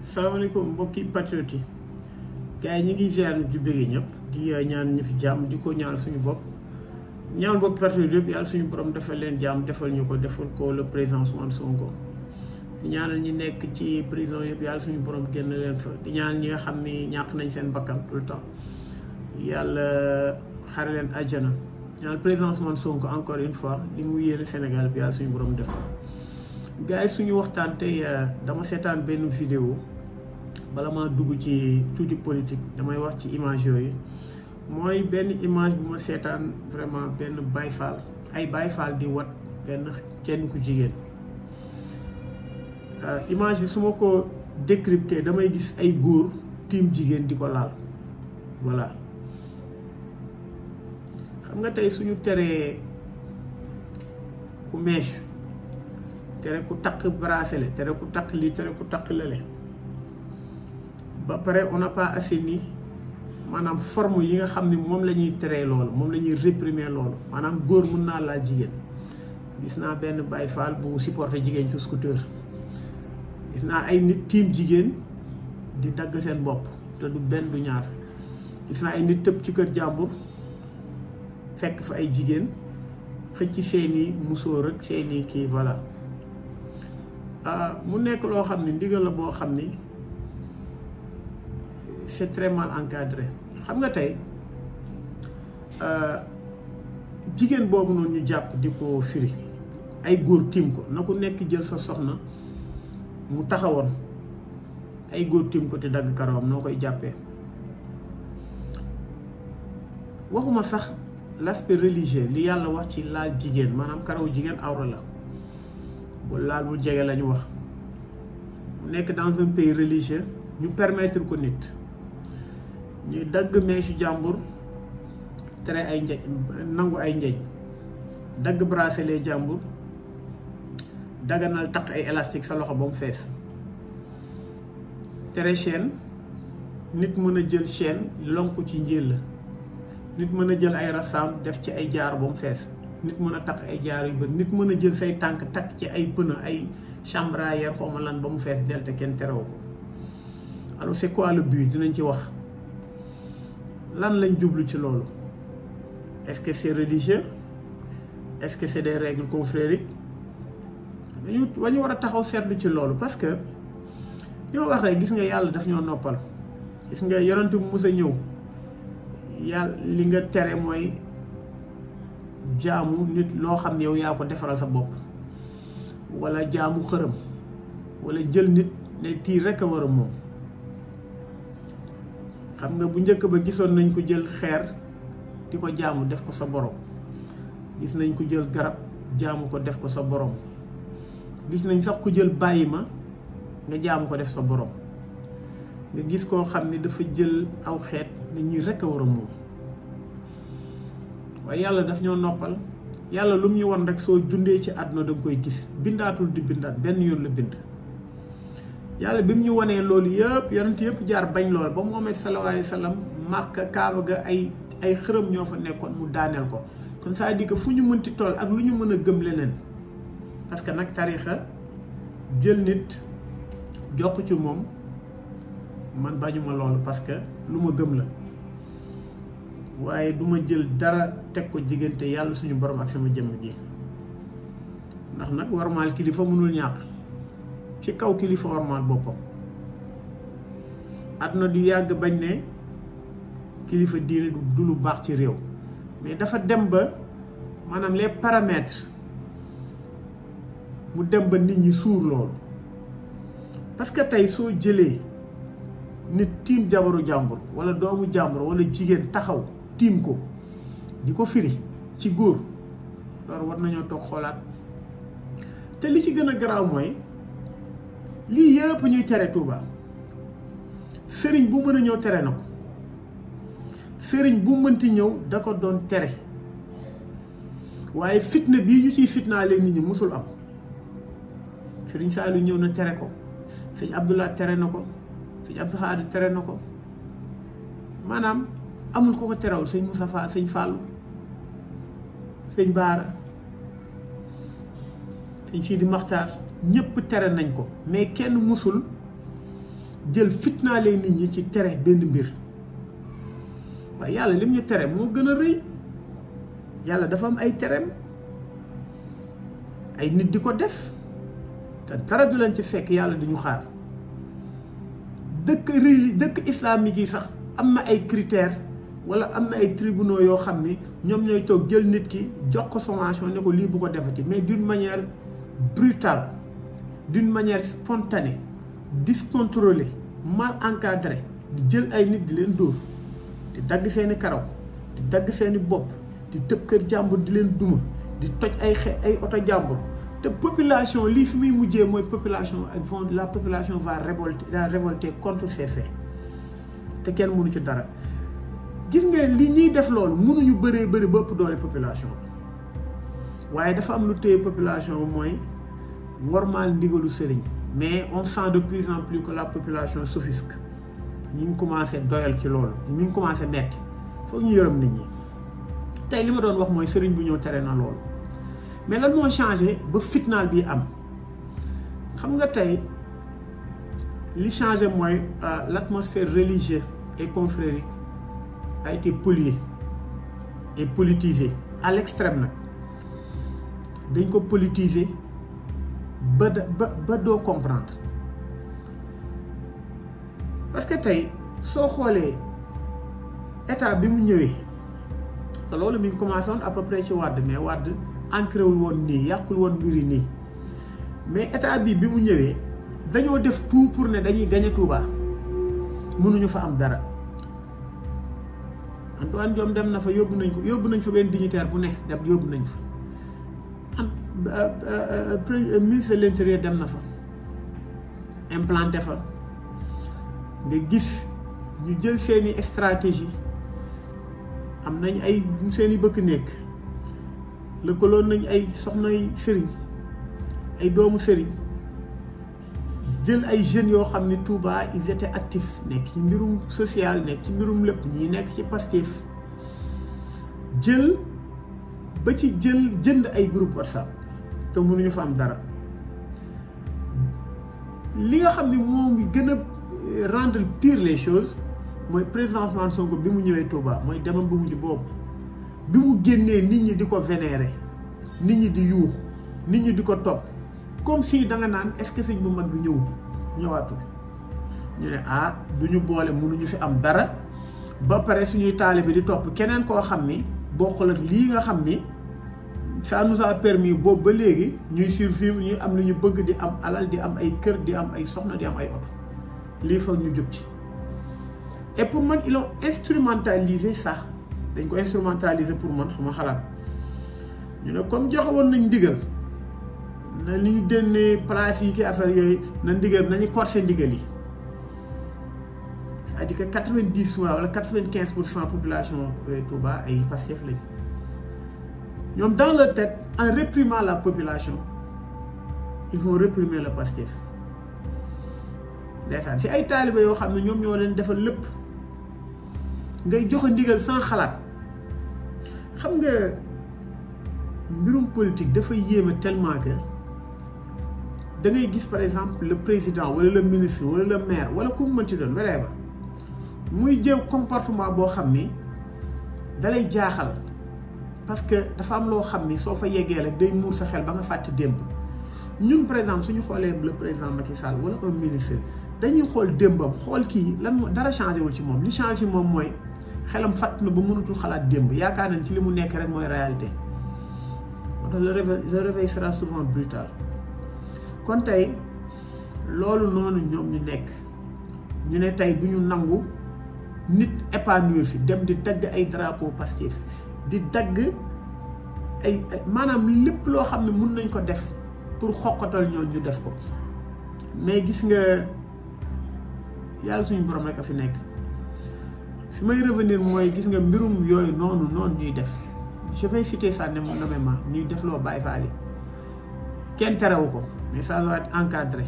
salaamaaleykum mbokki patriote yi gars yi ñu ngi ziar di bëggee ñëpp di ñaan ñu fi jàmm di ko ñaan suñu bopp ñaan mbokki patriote yëpp yàlla suñu borom defal leen jàmm defal ñu ko defal ko le président Ousmane Sonko di ñaanal ñi nekk ci prison yëpp yàlla suñu borom génn leen fa di ñaan ñi nga xam ni ñàkk nañ seen bakkan tout le temps yàlla xare leen àjjana ñaan président Ousmane Sonko encore une fois li mu yéene Sénégal bi yàlla suñu borom def ko gars yi suñu waxtaan tey dama seetaan benn vidéo bala maa dugg ci tuuti politique damay wax ci image yooyu mooy benn image bu ma seetaan vraiment benn Baye Fall ay Baye Fall di wat benn kenn ku jigéen image bi su ma ko décrypté damay gis ay góor tiim jigéen di ko laal voilà xam nga tey suñu teree ku mèche tere ku takk bracelet tere ku takk lii tere ku takk lële ba pare on n'a pas assaini maanaam forme yi nga xam ne moom la ñuy teree loolu moom la ñuy réprimer loolu maanaam góor mun naa laal jigéen gis naa benn Baye Fall bu supporté jigéen ci scooter gis naa ay nit tiim jigéen di dagg seen bopp te du benn du ñaar gis naa ay nit tëb ci kër jàmbur fekk fa ay jigéen xëcc seeni musóor ak seeni kii voilà mu nekk loo xam ne ndigal la boo xam ni c'est très mal encadré xam nga tey jigéen boobu noonu ñu jàpp di ko firi ay góor tiim ko na ku nekk jël sa soxna mu taxawoon ay góor tiim ko te dagg karawam noo koy jàppee waxuma sax l'aspect religieux li yàlla wax ci laal jigéen maanaam karaw jigéen awra la bu laal bu jege la ñu wax mu nekk dans un pays religieux ñu permettre ko nit ñuy dagg meesu jàmbur tere ay njeñ nangu ay njeñ dagg bracelet jàmbur daganal takk ay élastique sa loxo ba mu fees tere chaîne nit mën a jël chaîne lonk ci njël nit mën a jël ay rasaam def ci ay jaar ba mu fees nit mën a takk ay jaar yu bëri nit mën a jël say tànk takk ci ay pneu ay chambre à air xawma lan ba mu fees del te kenn terew ko alors c'est quoi le but dinañ ci wax lan lañ jublu ci loolu est-ce que c'est religieux est-ce que c'est des règles confrériques dañu wañu war a taxaw seetlu ci loolu parce que li ma wax rek gis nga yàlla daf ñoo noppal gis nga yonent bu mus a ñëw yàlla li nga tere mooy jaamu nit loo xam ne yow yaa ko defaral sa bopp wala jaamu xërëm wala jël nit ne tii rekk a war a moom xam nga bu njëkk ba gisoon nañ ko jël xeer di ko jaamu def ko sa borom gis nañ ko jël garab jaamu ko def ko sa borom gis nañ sax ku jël bàyyi ma nga jaamu ko def sa borom nga gis koo xam ne dafa jël aw xeet nit ñi rekk a war a moom waaye yàlla daf ñoo noppal yàlla lu mu ñu won rek soo dundee ci àdduna da nga koy gis bindaatul di bindaat benn yoon la bind yàlla bi mu ñu wanee loolu yëpp yonent yëpp jaar bañ lool ba Muhammad sallallahu alayhi wa sallam Màkka Kaaba ga ay ay xërëm ñoo fa nekkoon mu daaneel ko kon ça dit que fu ñu mënti toll ak lu ñu mën a gëm leneen parce que nag tarixa jël nit jokk ci moom man bañuma loolu parce que lu ma gëm la waaye du ma jël dara teg ko diggante yàlla suñu borom ak sama jëmm ji ndax nag warmaal kilifa mënul ñàkk ci kaw kilifa warmaal boppam àdduna du yàgg bañ ne kilifa diine du lu baax ci réew mais dafa dem ba maanaam les paramètres mu dem ba nit ñi suur loolu parce que tey soo jëlee nit tiim jabaru jàmbur wala doomu jàmbur wala jigéen taxaw tiim ko di ko firi ci góor loolu war nañoo toog xoolaat te li ci gën a garaaw mooy lii yëpp ñuy tere Touba sëriñ bu mën a ñëw tere na ko sëriñ bu mënti ñëw da ko doon tere waaye fitna bii ñu ciy fitnaalee nit ñi musul am sëriñ Saliou ñëw na tere ko sëñ Abdoulaye tere na ko sëñ Abdou Khadre tere na ko maanaam amul ko ko terewul sëñ Moustapha sëñ Fallou sëñ Baara sëñ Sidi Maxtaar ñëpp tere nañ ko mais kenn musul jël fitnaalee nit ñi ci tere benn mbir waaye yàlla lim ñu tere moo gën a rëy yàlla dafa am ay tereem ay nit di ko def te dara du leen ci fekk yàlla di ñu xaar dëkk reli dëkk islamique yi sax am na ay critères wala am na ay tribunaux yoo xam ni ñoom ñooy toog jël nit ki jox ko sommation ne ko lii bu ko defati mais d'une manière brutale d'une manière spontanée discontrôlée mal encadrée di jël ay nit di leen dóor di dagg seeni karaw di dagg seeni bopp di tëb kër jàmbur di leen duma di toj ay xe ay oto jàmbur te population lii fi muy mujjee mooy population ak vont la population va révolter va révolter contre ces faits te kenn mënu ci dara gis nga li ñuy def loolu mënuñu bëree bëri ba ëpp doole population bi waaye dafa am lu téye population bi mooy normal ndigalu sëriñ mais on sent de plus en plus que la population s'offusque ñu ngi commencé doyal ci loolu ñu ngi commencé metti foog ñu yërëm nit ñi tey li ma doon wax mooy sëriñ bu ñëw tere na loolu mais lan moo changé ba fitnaal bi am xam nga tey li changé mooy l'atmosphère religieuse et confrérique a été polluée et politisée à l'extrême nag dañ ko politiser ba ba ba doo comprendre parce que tey soo xoolee état bi mu ñëwee te loolu mi ngi commencé woon à peu près ci Wàdd mais Wàdd ancré wul woon nii yàqul woon mbiri nii mais état bi bi mu ñëwee dañoo def tout pour ne dañuy gañe Touba mënuñu fa am dara Antoine Diome dem na fa yóbbu nañ ko yóbbu nañ fa benn dignitaire bu ne dem yóbbu nañ fa am ministre de l'intérieur dem na fa implanté fa nga gis ñu jël seeni stratégie am nañ ay seeni bëkk nekk lëkkaloon nañ ay soxnay sëriñ ay doomu sëriñ jël ay jeunes yoo xam ne Touba ils étaient actifs nekk ci mbirum social nekk ci mbirum lépp ñi nekk ci Pastef jël ba ci jël jënd ay groupe WhatsApp te mënuñu fa am dara li nga xam ne moom ngi gën a rendre pire les choses mooy président Ousmane Sonko bi mu ñëwee Touba mooy demam bu mujj boobu bi mu génnee nit ñi di ko vénérer nit ñi di yuux nit ñi di ko topp comme si da nga naan est-ce que sëñ bu mag bi ñëwul ñëwaatul ñu ne ah du ñu boole mënuñu fi am dara ba pare suñuy taalibe di topp keneen koo xam ni bokkul ak lii nga xam ni ça nous a permis boobu ba léegi ñuy survivre ñuy am lu ñu bëgg di am alal di am ay kër di am ay soxna di am ay oto lii foog ñu jóg ci et pour man ils ont instrumentalisé ça dañ ko instrumentaliser pour man suma xalaat ñu ne comme joxe woon nañ ndigal na li ñu dénnee place yi ki affaire yooyu na ndigal nañu corser ndigal yi c'est-à-dire que quatre-vingt-dix wala quatre-vingt-quinze pour cent population Touba ay Pastef lañ ñoom dans leur tête en réprimant la population ils vont réprimer le Pastef ndeysaan si ay taalibe yoo xam ne ñoom ñoo leen defal lépp ngay joxe ndigal sans xalaat xam nga mbirum politique dafa yéeme tellement que da ngay gis par exemple le président wala le ministre wala le maire wala ku mu mënti doon weree ba muy jëw comportement boo xam ni dalay jaaxal parce que dafa am loo xam ni soo fa yeggee rek day muur sa xel ba nga fàtte démb ñun par exemple suñu xoolee le président Macky Sall wala un ministre dañuy xool démbam xool kii lan moo dara changé wul ci moom li changé ci moom mooy xelam fàtt na ba mënatul xalaat démb yaakaar nañ ci li mu nekk rek mooy réalité moo tax le réveil le réveil sera souvent brutal kon tey loolu noonu ñoom ñu nekk ñu ne tey du ñu nangu nit épanouir fi dem di dagg ay drapeau Pastef di dagg ay maanaam lépp loo xam ne mun nañ ko def pour xoqatal ñoon ñu def ko mais gis nga yàlla suñu borom rek a fi nekk fi may revenir mooy gis nga mbirum yooyu noonu noonu ñuy def je vais citer ça ne nommément ñuy def loo Baye Fall yi kenn terewu ko mais ça doit être encadré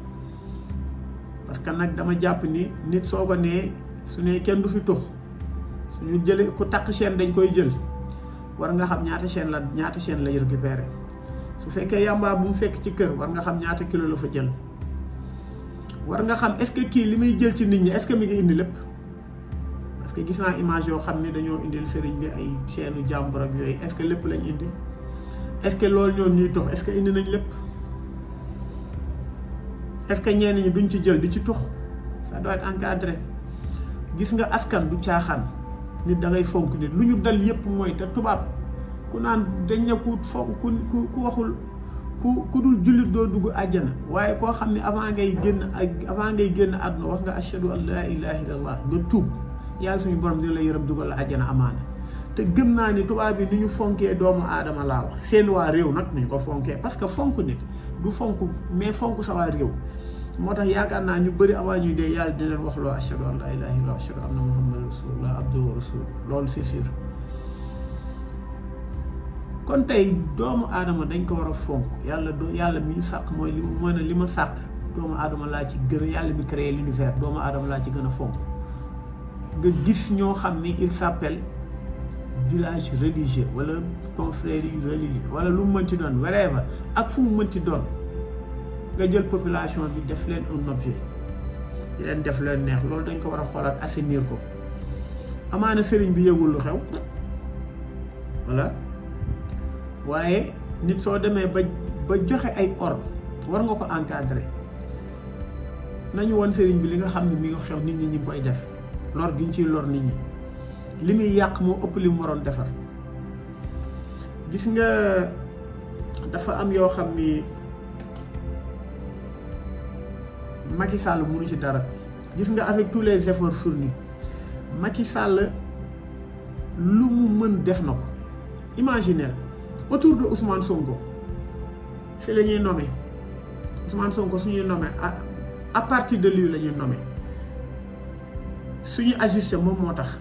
parce que nag dama jàpp ni nit soo ko nee su ne kenn du fi tux suñu jëlee ku takk chaîne dañ koy jël war nga xam ñaata chaîne la ñaata chaîne lay récupéré su fekkee yàmbaa bu mu fekk ci kër war nga xam ñaata kilo la fa jël war nga xam est-ce que kii li muy jël ci nit ñi est-ce que mi ngi indi lépp parce que gis naa image yoo xam ne dañoo indil sëriñ bi ay seenu jàmbur ak yooyu est-ce que lépp lañ indi est-ce que loolu ñoom ñuy tox est-ce que indi nañ lépp est-ce que ñenn ñi duñ ci jël di ci tux ça doit être encadré gis nga askan du caaxaan nit da ngay fonk nit lu ñu dal yépp mooy te tubaab ku naan dañ ne ku fonk ku ku waxul ku ku dul jullit doo dugg àjjana waaye koo xam ne avant ngay génn ak avant ngay génn àdduna wax nga ashhadu an laa ilaha illallah nga tuub yàlla suñu borom dina la yërëm dugal la àjjana amaana te gëm naa ni tubaab bi ni ñu fonkee doomu aadama laa wax seen waa réew nag nañ ko fonkee parce que fonk nit du fonk mais fonk sa waa réew moo tax yaakaar naa ñu bëri avant ñuy dee yàlla di leen wax loo ashhadu an laa ilaha illallah ashhadu anna muhammadan rasulullah abduhu wa rasul loolu c'est sûr kon tey doomu aadama dañ ko war a fonk yàlla do yàlla mi ñu sàkk mooy li mooy ne li ma sàkk doomu aadama laa ci gën a yàlla mi créé l'univers doomu aadama laa ci gën a fonk nga gis ñoo xam ni il s'appelle village religieux wala confrérie religieux wala lu mu mënti doon wherever ak fu mu mënti doon nga jël population bi def leen un objet di leen def leen neex loolu dañ ko war a xoolaat assainir ko amaana sëriñ bi yëgul lu xew voilà waaye nit soo demee ba ba joxe ay ordre war nga ko encadrer nañu woon sëriñ bi li nga xam ne mi ngi xew nit ñi ñi ngi koy def lor gi ñu ciy lor nit ñi li muy yàq moo ëpp li mu waroon defar gis nga dafa am yoo xam ni Macky Sall mënu ci dara gis nga avec tous les efforts fournis Macky Sall lu mu mën def na ko imaginez autour de Ousmane Sonko c'est la ñuy nommé Ousmane Sonko suñuy nommé à à partir de lui la ñuy nommé suñuy ajusté moom moo tax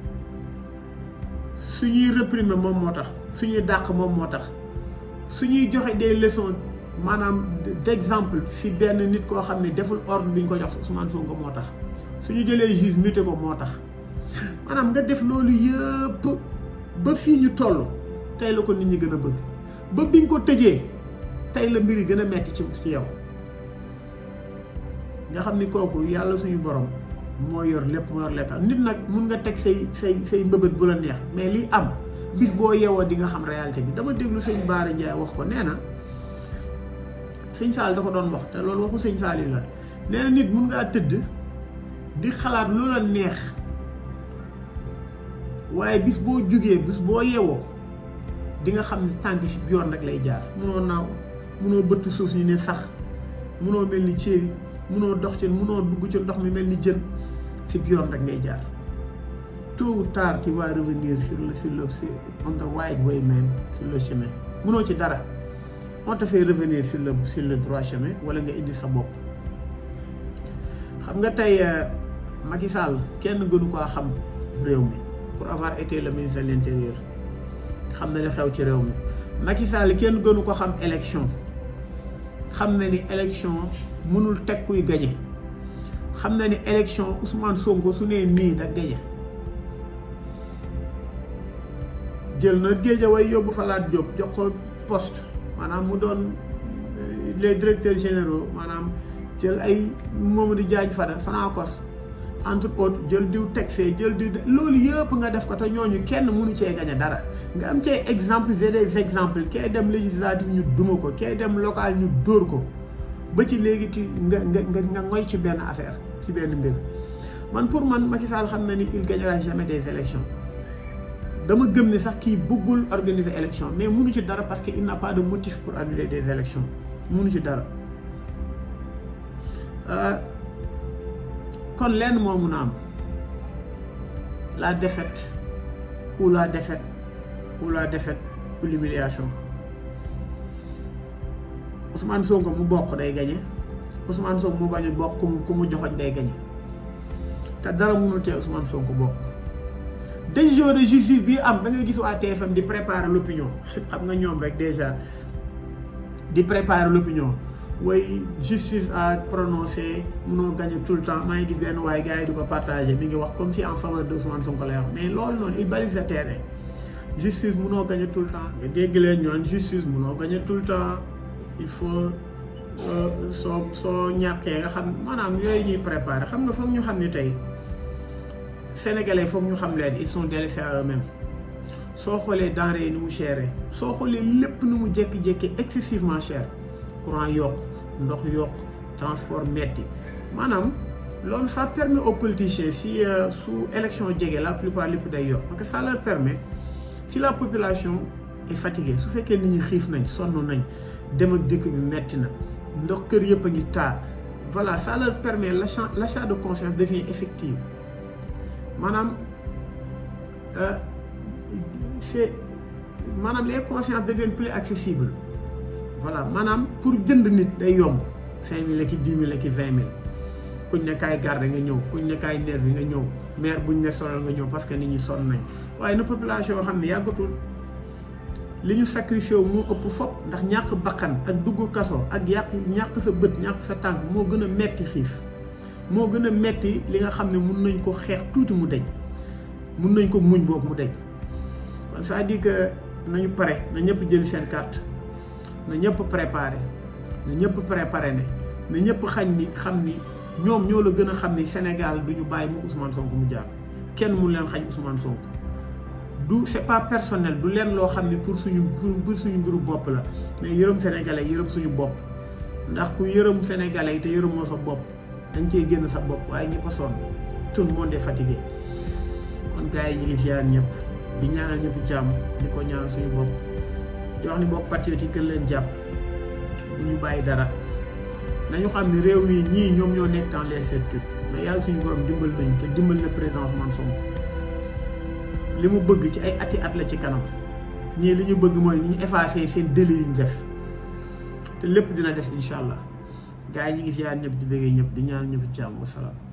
suñuy réprimer moom moo tax suñuy dàq moom moo tax suñuy joxe des leçons maanaam d'exemple si benn nit koo xam ne deful ordre bi ñu ko jox Ousmane Sonko moo tax suñu jëlee juge muté ko moo tax maanaam nga def loolu yëpp ba fii ñu toll tey la ko nit ñi gën a bëgg ba biñ ko tëjee tey la mbir yi gën a metti ci ci yow nga xam ni kooku yàlla suñu borom moo yor lépp moo yor lekka nit nag mun nga teg say say say mbëbët bu la neex mais liy am bis boo yeewoo di nga xam réalité bi dama déglu sëñ Baara Ndiaye wax ko nee na sëñ Saal da ko doon wax te loolu waxu sëñ Saal yi la nee na nit mun ngaa tëdd di xalaat lu la neex waaye bis boo jugee bis boo yeewoo di nga xam ne tànk si yoon rek lay jaar munoo naaw munoo bëtt suuf ñu ne sax munoo mel ni céeri munoo dox ci munoo dugg ci ndox mi mel ni jën si yoon rek ngay jaar tôt ou tard tu vas revenir sur le sur le on the right way man sur le chemin munoo ci dara on te fait revenir sur le sur le droit chemin wala nga indi sa bopp xam nga tey Macky Sall kenn gënu koo xam réew mi pour avoir été le ministre de l'intérieur xam na li xew ci réew mi Macky Sall kenn gënu ko xam élection xam na ni élection mënul teg kuy gañe xam na ni élection Ousmane Sonko su nee nii da gañe jël na Guédiawaye yóbbu fa Lat Diop jox ko poste maanaam mu doon les directeurs généraux maanaam jël ay Mamadou Diagne Fada Sonacos entre autres jël diw teg fee jël diw loolu yëpp nga def ko te ñooñu kenn mënu cee gañe dara nga am cee exemple c'est des exemples kee dem législatif ñu duma ko kee dem local ñu dóor ko ba ci léegi ci nga nga nga nga ngoy ci benn affaire ci benn mbir man pour man Macky Sall xam na ni il gagnera jamais des élections dama gëm ne sax kii bëggul organiser élection mais mënu ci dara parce que il n'a pas de motif pour annuler des élections mënu ci dara kon lenn moo mun a am la défaite ou la défaite ou la défaite ou l'humiliation Ousmane Sonko mu bokk day gañe Ousmane Sonko mu bañ a bokk ku mu ku mu joxoñ day gañe te dara mënul tee Ousmane Sonko bokk décision de justice bi am da ngay gis waa TFM di préparer l'opinion xam nga ñoom rek déjà di préparer l'opinion way justice a prononcé munoo gagné tout le temps maa ngi gis benn waaye gars yi di ko partagé mi ngi wax comme si en faveur de Ousmane Sonko lay wax mais loolu noonu il balise le terrain justice munoo gagné tout le temps nga dégg leen ñoon justice munoo gagné tout le temps il faut soo soo ñàkkee nga xam maanaam yooyu ñuy préparé xam nga foog ñu xam ne tey sénégalais foog ñu xam leen ils sont délaissés à eux-mêmes soo xoolee denrée yi ni mu chéré soo xoolee lépp nu mu jékki-jékki excessivement cher courant yokk ndox yokk transport metti maanaam loolu ça permet aux politiciens si su élection jege la plupart lépp day yokk parce que ça leur permet si la population est fatiguée su fekkee nit ñi xiif nañ sonn nañ dem ak dëkk bi metti na ndox kër yëpp a ngi taa voilà ça leur permet l'achat l'achat de conscience devient effective maanaam c'est maanaam les consciences deviennent plus accessibles voilà maanaam pour jënd nit day yomb cinq mille ki dix mille ki vingt mille kuñ ne kaay garde nga ñëw kuñ ne kaay nervi nga ñëw maire buñ ne solal nga ñëw parce que nit ñi sonn nañ waaye na population yoo xam ne yàggatul li ñu sacrifié wu moo ëpp fop ndax ñàkk bakkan ak dugg kaso ak yàq ñàkk sa bët ñàkk sa tànk moo gën a metti xiif moo gën a metti li nga xam ne mun nañ ko xeex tuuti mu deñ mun nañ ko muñ boobu mu deñ kon c'est-à-dire que nañu pare na ñëpp jël seen carte na ñëpp préparé na ñëpp préparé ne na ñëpp xañ ni xam ni ñoom ñoo la gën a xam ni Sénégal du ñu bàyyi mu Ousmane Sonko mu jaar kenn mun leen xañ Ousmane Sonko du c'est pas personnel du leen loo xam ne pour suñu pour suñu mbiru bopp la mais yërëm sénégalais yërëm suñu bopp ndax ku yërëm sénégalais yi te yërëmoo sa bopp dañ cee génn sa bopp waaye ñëpp a sonn tout le monde est fatigué kon gars yi ñu ngi ziar ñëpp di ñaanal ñëpp jàmm di ko ñaanal suñu bopp di wax ni bokk patriote yi gën leen jàpp bu ñu bàyyi dara nañu xam ne réew mi ñii ñoom ñoo nekk dans les certitudes mais yàlla suñu borom dimbal nañu te dimbal na président Ousmane Sonko li mu bëgg ci ay ati at la ci kanam ñii li ñu bëgg mooy ni ñu effacé seen délit yu ñu def te lépp dina des incha allah gars yi ñu ngi ziar ñëpp di bëggee ñëpp di ñaan ñëpp jàmm wasalaam